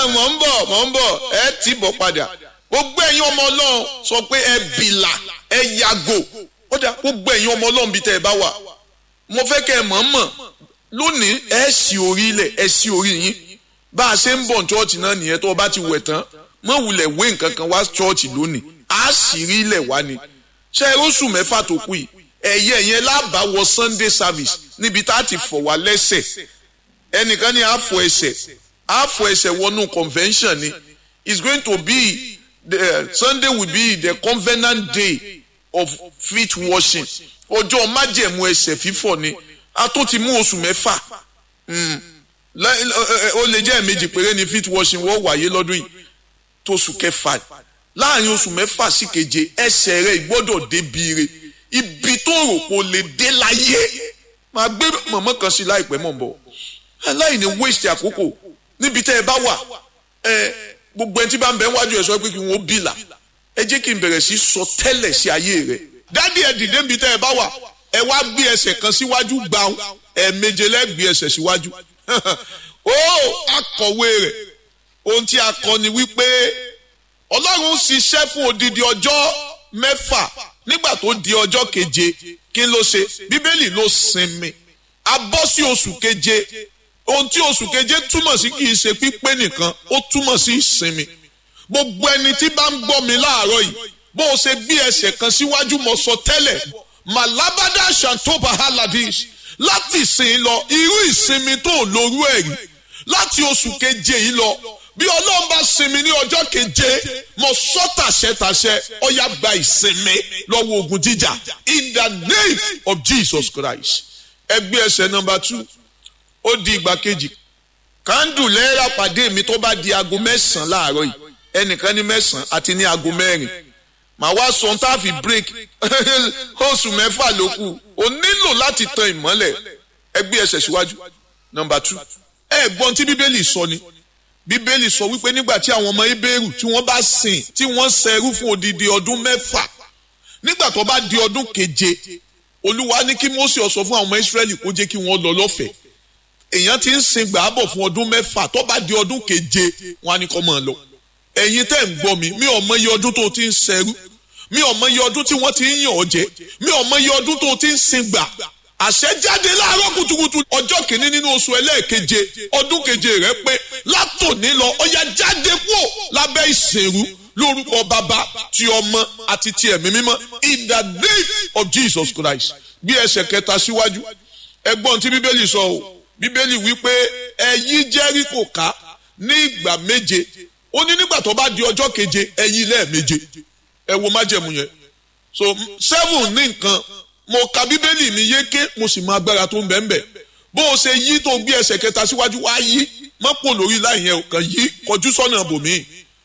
mọ̀ ń bọ̀ mọ̀ ń bọ̀ ẹ tì bọ̀ padà gbogbo ẹ̀yin ọmọ ọlọ́run sọ pé ẹ bìlà ẹ yàgò ó dà gbogbo ẹ̀yin ọmọ ọlọ́run bíi tẹ́ ẹ bá wà mo fẹ́ kẹ́ ẹ mọ̀ mọ̀ lónìí ẹ sì orí ilẹ̀ ẹ sì orí yín bá a ṣe ń bọ̀ chọ́ọ̀chì náà nìyẹn tó o bá ti wẹ̀ tán mọ̀ wulẹ̀ wé nǹkan kan wá chọ́ọ̀chì lónìí á sì rí ilẹ̀ wá ni ṣe é oṣù mẹ́fà tó kù yìí ẹ̀yẹ yẹn lábàá wọ Sunday service níbi tá a ti fọ̀ wá lẹ́sẹ̀ ẹnìkan ní àfọ̀ ẹsẹ̀ àfọ̀ ẹsẹ̀ wọnú convention ni it's going to be the uh, Sunday will be the covenant day of feet washing ọjọ́ májẹ̀mú ẹsẹ̀ fífọ̀ ni a tó ti mú oṣù mẹ́fà ó lè jẹ́ ẹ̀mejì péré ni feet washing wọ́n wáyé lọ́dún yìí tó oṣù kẹfà láàrin oṣù mẹ́fà sí keje ẹsẹ̀ rẹ̀ gbọ́dọ̀ débi re ibi tó rò kó lè dé láyé máa gbé mọ̀mọ́ kan sí láìpẹ́ mọ̀ bọ̀ aláìní waste àkókò níbi tẹ́ ẹ bá wà ẹ gbogbo ẹni tí bá ń bẹ wájú ẹ sọ pé kí n ó bìlà ẹ jẹ́ kí n bẹ̀rẹ̀ sí sọ tẹ́lẹ̀ sí ayé rẹ dádì ẹ dìde níbi tẹ́ ẹ bá wà ẹ wá gbé ẹsẹ̀ kan síwájú gbàù ẹ méje lẹ́gbẹ̀ẹ́ ẹsẹ̀ síwájú ó akọ̀wé rẹ̀ ohun tí a kọ ni wípé ọlọ́run ṣiṣẹ́ fún odidi ọjọ́ mẹ́fà nígbà tó di ọjọ́ keje kí ló ṣe bíbélì ló sinmi a bọ́ sí oṣù keje ohun tí oṣù keje túmọ̀ sí kì í ṣe pípé nìkan ó túmọ̀ sí ìsinmi gbogbo ẹni tí bá ń gbọ́ mi láàárọ̀ yìí bó o ṣe gbé ẹsẹ̀ kan síwájú mo sọ tẹ́lẹ̀ malabada shantoba haladish láti ìsìn lọ irú ìsinmi tó lórú ẹ̀ rí láti oṣù keje yìí lọ bí ọlọ́run bá sinmi ní ọjọ́ keje mo sọ tàṣẹtàṣẹ ọ̀yà gba ìsinmi lọ́wọ́ ogun jíjà in the name of Jesus Christ ẹgbẹ́ ẹsẹ̀ nọmba two ó di ìgbà kejì kándù lẹ́ẹ̀rà pàdé mi tó bá di aago mẹ́sàn-án láàárọ̀ yìí ẹnìkan ní mẹ́sàn-án àti ní aago mẹ́rin màá wá sọ tá a fi break oṣù mẹ́fà ló kù o nílò láti tan ìmọ́lẹ̀ ẹgbẹ́ ẹsẹ̀ síwájú nọmba two ẹ gbọ́n tí bíbélì sọ ni bíbélì sọ wípé nígbà tí àwọn ọmọ ebéèrú tí wọ́n bá sìn tí wọ́n ṣẹrú fún odidi ọdún mẹ́fà nígbà tó bá di ọdún keje olúwa ní kí Mósè sọ fún àwọn ọmọ Ísírẹ́lì kó jẹ́ kí wọ́n lọ lọ́fẹ̀ẹ́ èèyàn ti ń sin gbàábọ̀ fún ọdún mẹ́fà tó bá di ọdún keje wọn á ní kó máa lọ ẹ̀yin tẹ́ ń gbọ́ mi mi ò mọ iye ọdún tó ti ń ṣẹrú mi ò mọ iye ọdún tí wọ́n ti ń yàn ọ́ jẹ mi ò mọ iye ọdún tó ti ń sin gbà àṣẹ jáde láàárọ̀ kùtùkùtù ọjọ́ kìíní nínú oṣù ẹlẹ́ẹ̀keje ọdún keje rẹ pé látòní lọ ọya jáde kúò lábẹ́ ìṣèrú lórúkọ bàbá ti ọmọ àti ti ẹ̀mí mímọ́ in the name of Jesus Christ bí ẹsẹ̀ kẹta síwájú ẹgbọ́n tí bíbélì sọ o bíbélì wípé ẹ yí Jẹ́ríkò ká ní ìgbà méje ó ní nígbà tó bá di ọjọ́ keje ẹ yí lẹ́ẹ̀méje ẹ wo májẹ̀mú yẹn so seven ní nǹkan mo ka bíbélì mi yéké mo sì mọ agbára tó ń bẹ ń bẹ bó o ṣe yí tó gbé ẹsẹ̀ kẹta síwájú wá yí má pò lórí láì yẹn kàn yí kọjú sọ́nà bòmí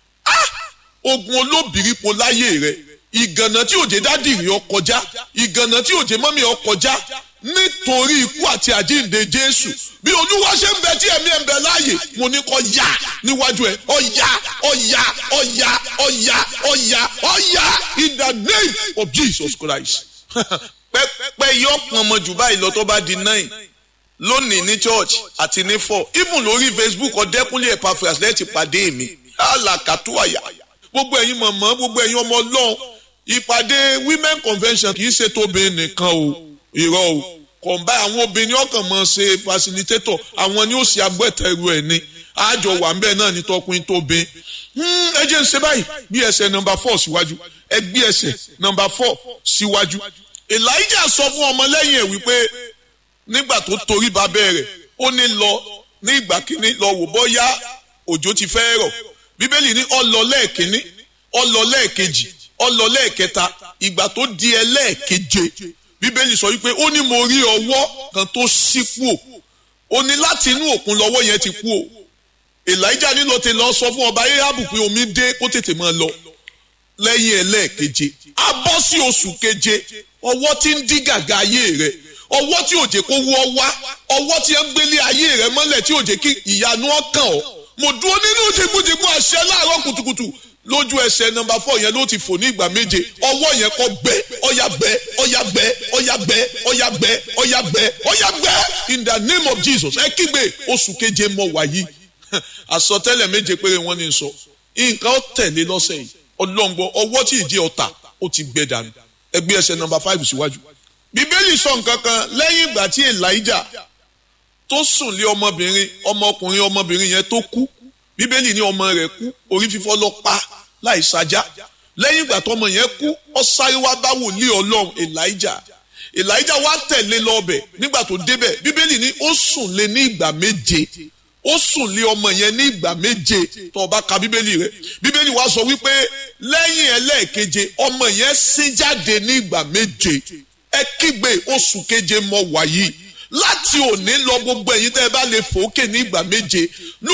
ogun olóbìrípo láyé rẹ ìgànnà tí òjé dádì rí ọ kọjá ìgànnà tí òjé mọ́mí ọ kọjá nítorí ikú àti àjíǹde Jésù bí olúwa ṣe ń bẹ tí ẹ̀mí ẹ̀ ń bẹ láàyè mo ní kó yá níwájú ẹ̀ ó yá ó yá ó yá ó yá ó yá ó yá in the name of Jesus Christ pẹ́pẹ́ yọ pọn ọmọ jù báyìí lọ tó bá di nine lónìí ní church àti ní four even lórí Facebook ọ̀dẹ́kúnlé Epaphras lẹ́ẹ̀tì pàdé mi alakatuwaya gbogbo ẹ̀yin mọ̀mọ́ gbogbo ẹ̀yin ọmọ ọlọ́run ìpàdé women convention kì í ṣe tóbi nìkan o irọ́ o kọ̀ǹbá àwọn obìnrin ọkàn mọ̀ ṣe facilitator àwọn ni ó ṣe agbẹ́tẹ̀rù ẹ̀ ni àjọ wà ń bẹ̀ náà ní tọkùnrin tóbi ẹ jẹ́ ń ṣe báyìí bí ẹsẹ̀ nọmba four síwájú ẹ gbé ẹsẹ̀ nọmba four síwájú elijah sọ fún ọmọlẹ́yìn ẹ̀ wípé nígbà tó torí ba bẹ̀rẹ̀ ó ní lọ ní ìgbà kínní lọ wò bọ́yá òjò ti fẹ́ rọ̀ bíbélì ní ó lọ lẹ́ẹ̀kínní ó lọ lẹ́ẹ̀kejì ó lọ lẹ́ẹ̀kẹta ìgbà tó di ẹlẹ́ẹ̀keje bíbélì sọ wípé ó ní mo rí ọwọ́ kan tó ṣí kú o ó ní láti inú òkun lọ́wọ́ yẹn ti kú o elijah nílò tí lọ sọ fún ọba ahabu pé omi dé kó tètè máa lọ lẹ́yìn ẹlẹ́ẹ̀keje a bọ́ sí oṣù keje ọwọ́ tí ń dí gàgà ayé rẹ̀ ọwọ́ tí òjè kó wọ́ wá ọwọ́ tí ń gbélé ayé rẹ̀ mọ́lẹ̀ tí òjè kí ìyanu ọkàn ọ́ mo dúró nínú jìgbìjìgbì àṣẹ láàárọ̀ kùtùkùtù lójú ẹsẹ̀ nọ́mbà fọ yẹn ló ti fò ní ìgbà méje ọwọ́ yẹn kọ gbẹ ọyà gbẹ ọyà gbẹ ọyà gbẹ ọyà gbẹ ọyà gbẹ ọyà gbẹ in the name of Jesus ẹ kígbe oṣù keje mọ wàyí àsọtẹ́lẹ̀ méje péré wọ́n ní sọ nǹkan ó tẹ̀lé lọ́sẹ̀ yìí ọlọ́ngbọ ọwọ́ tí ìdí ọ̀tà ó ti gbẹ dànù ẹgbẹ́ ẹsẹ̀ nọ́mbà five síwájú. bíbélì sọ nǹkan kan lẹ́yìn ìgbà tí elijah tó sùn lé ọmọbìnrin ọmọkùnrin ọmọbìnrin yẹn tó kú bíbélì ní ọmọ rẹ̀ kú orí fífọ́ lọ pa láì sajá lẹ́yìn ìgbà tọmọ yẹn kú ó sáré wá bá wòlíì ọlọ́run elijah elijah wá tẹ̀lé lọ́bẹ̀ nígbà tó débẹ̀ bíbélì ní ó sùn lé ní ìgbà méje ó sùn lé ọmọ yẹn ní ìgbà méje tó o bá ka bíbélì rẹ bíbélì wa sọ wípé lẹ́yìn ẹlẹ́ẹ̀keje ọmọ yẹn sín jáde ní ìgbà méje ẹ kígbe oṣù keje mọ wàyí láti òní lọ gbogbo ẹ̀yin tẹ́ ẹ bá lè fòókè ní ìgbà méje